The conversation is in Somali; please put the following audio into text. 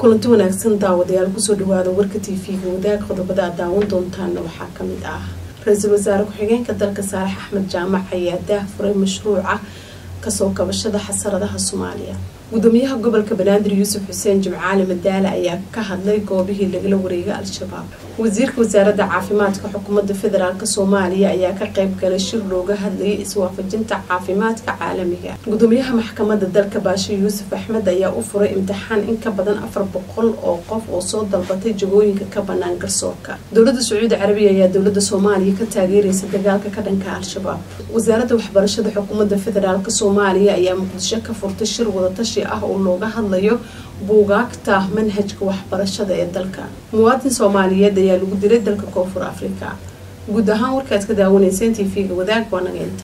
kulanti wanaagsan daawadayaal kusoo dhawaada warka t v-ga wadaag qodobada aad daawan doontaana waxaa kamid ah ra-iisul wasaare ku-xigeenka dalka saalex axmed jaamac ayaa daah furay mashruuca kasoo kabashada xasaradaha soomaaliya gudoomiyaha gobolka banaadir yuusuf xuseen jimcaali madaale ayaa ka hadlay goobihii lagala wareegay al-shabaab wasiirka wasaaradda caafimaadka xukuumadda federaalk soomaaliya ayaa ka qayb galay shir looga hadlayay iswaafajinta caafimaadka caalamiga gudoomiyaha maxkamadda dalka baashe yuusuf axmed ayaa u furay imtixaan in ka badan afar boqol oo qof oo soo dalbatay jagooyinka ka banaan garsoorka dowladda sacuudi carabiya ayaa dowlada soomaaliya ka taageeraysa dagaalka ka dhanka al-shabaab wasaaradda waxbarashada xukuumadda federaalk soomaaliya ayaa muqdisho ka furtay shir wadatashi ah oo looga hadlayo buugaagta manhajka waxbarashada ee dalka muwaadin soomaaliyeed ayaa lagu dilay dalka koonfur afrika guud ahaan warkaad ka daawanayseen t v-ga wadaag waa nageynta